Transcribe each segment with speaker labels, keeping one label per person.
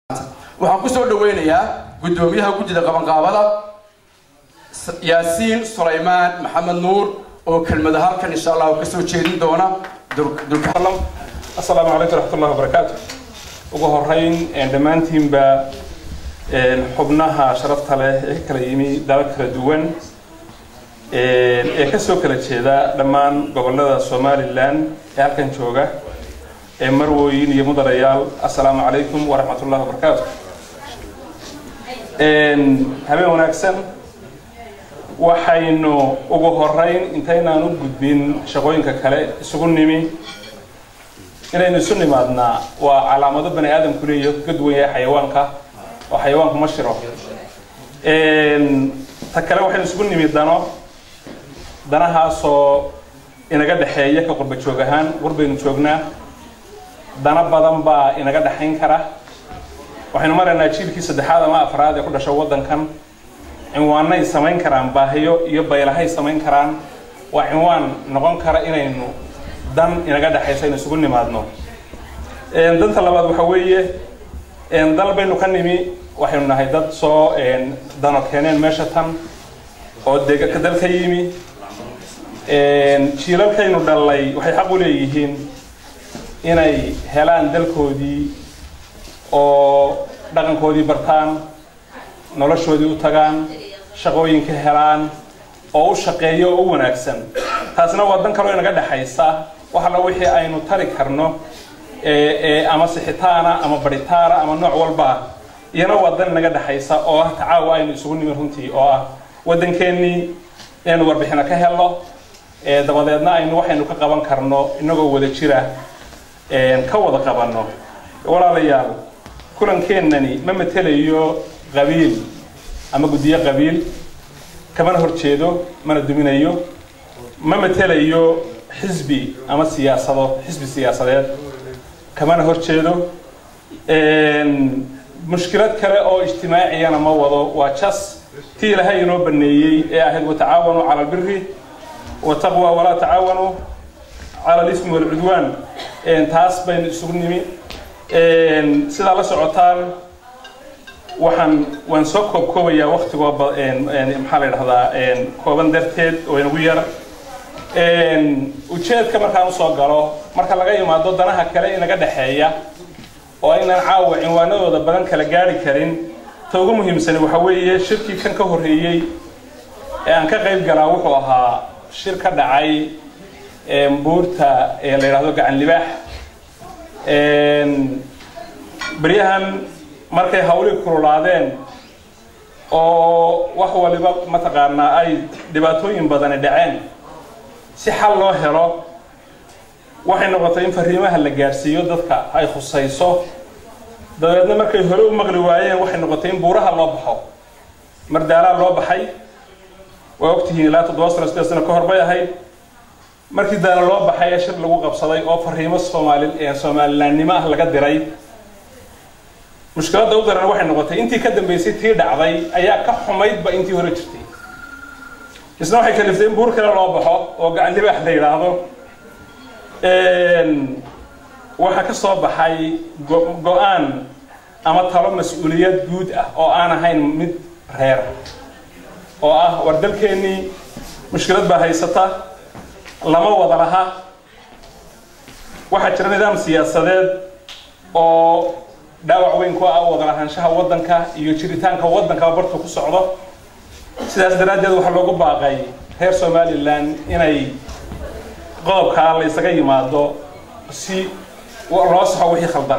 Speaker 1: waxaan ku soo dhaweynayaa guddoomiyaha guddida qabanqaabada yaasiin sulaymaan maxamed nuur oo kelmada halkan insha allah ka soo jeedin doona
Speaker 2: asalaamu calaykum raxmatullahi wabarakaatu ugu horeyn dhammaantiinba xubnaha sharafta leh ee ka kala yimi dalal kala duwan ee kasoo kala jeeda dhammaan gobolada somalilan ee halkan jooga ee marwooyin iyo mudanayaal assalaamu calaykum waraxmatullahi wabarakaatu habeen wanaagsan waxaynu ugu horeyn intaynaan u gudbin shaqooyinka kale isugu nimi inaynu isu nimaadnaa waa calaamado bani aadamku leeyahy ka duwan yahay xayawaanka oo xayawaanku ma shiro ta kale waxaynu isugu nimi dano danahaasoo inaga dhexeeya ka qurba joog ahaan qurbaynu joognaa dana badan baa inaga dhexayn kara waxaynu maraynaa jiilkii saddexaad ama afraad ee ku dhasha waddankan cinwaanay samayn karaan baahiyo iyo baylahay samayn karaan waa cinwaan noqon kara inaynu dan inaga dhexaysa inu isugu nimaadno danta labaad waxa weeye dal baynu ka nimi waxaynu nahay dad soo dano keeneen meesha tan oo dega dal ka yimi jiilalkaynu dhalay waxay xaq u leeyihiin inay helaan dalkoodii oo dhaqankoodii bartaan noloshoodii u tagaan shaqooyinka helaan oo u shaqeeyo oo u wanaagsan taasna waa dan kaloo inaga dhexaysa wax alla wixii aynu tari karno ama sixitaana ama baritaana ama nooc walba iyana waa dan inaga dhexaysa oo ah tacaawa aynu isugu nimi runtii oo ah waddankeennii inaynu warbixino ka helno dabadeedna aynu waxaynu ka qaban karno inagoo wada jira ka wada qabanno walaalayaal kulankeenani ma matelayo qabiil ama guddiyo qabiil kamana horjeedo mana duminayo ma matelayo xisbi ama siyaasado xisbi siyaasadeed kamana horjeedo mushkilad kale oo ijtimaaciyana ma wado waa jas tii ilaahay inoo baneeyey ee ahayd watacaawanuu cala albiri wataqwa walaa tacaawanuu cala alismi walcudwaan taas baynu isugu nimi sidaa la socotaan waxaan waan soo koob koobayaa waktigoo maxaa la dhahdaa kooban darteed oo inagu yar ujeedka markaan usoo galo marka laga imaado danaha kale inaga dhexeeya oo aynaan caawa cinwaanadooda badan kala gaari karin ta ugu muhiimsani waxa weeye shirkii kan ka horreeyey ee aan ka qayb galaa wuxuu ahaa shir ka dhacay buurta ee la yidhahdo gacan libaax beryahan markay hawlii kululaadeen oo wax waliba mataqaanaa ay dhibaatooyin badani dhaceen si xal loo helo waxay noqotay in fariimaha la gaadhsiiyo dadka ay khusayso dabeedna markay hore u maqli waayeen waxay noqotay in buuraha loo baxo mardaalaa loo baxay waa ogtihiin ilaa toddoba sano sideed sano ka hor bay ahayd markii daana loo baxay ee shir lagu qabsaday oo fariimo soomaali soomalilaannimo ah laga diray mushkiladda u daran waxay noqotay intii ka dambeysay tii dhacday ayaa ka xumaydba intii hore jirtay isna waxay kaliftay in buur kale loo baxo oo gacan libaax la yidhaahdo waxaa ka soo baxay go-aan ama talo mas-uuliyad guud ah oo aan ahayn mid reer oo ah war dalkeennii mushkilad baa haysata lama wada laha waxaa jira nidaam siyaasadeed oo dhaawac weyn ku ah wada lahaanshaha waddanka iyo jiritaanka waddanka bartu ku socdo sidaas daraaddeed waxaa loogu baaqay reer somalilan inay qodobkaa la isaga yimaado si loo saxo wixii khaldan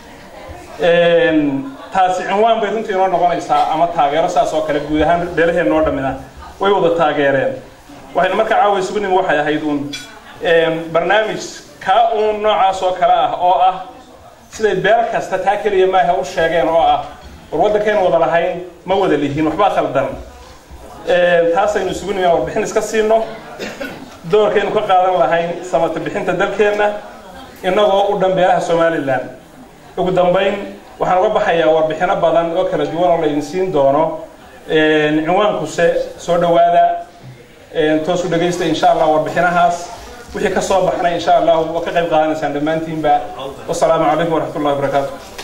Speaker 2: taasi cinwaan bay runtii inoo noqonaysaa ama taageero saas oo kale guud ahaan beelaheen noo dhammina way wada taageereen waxaynu markaa caawa isugu nimi waxay ahayd uun barnaamij kaa uun noocaas oo kale ah oo ah siday beel kasta taa keliya maaha u sheegeen oo ah war waddankaynu wada lahayn ma wada lihiin waxbaa khaldan taasaynu isugu nimi warbixin iska siino doorkaynu ka qaadan lahayn samata bixinta dalkeenna inagoo u dhan beelaha somalilan ugu dambayn waxaan uga baxayaa warbixino badan oo kala duwan oo laydin siin doono cinwaankuse soo dhowaada toosu dhegaysta insha allah warbixinahaas wixii ka soo baxnay insha allah waa ka qayb qaadanaysaan dhammaantiinba wasalaamu calaykum waraxmat ullahi wabarakaatu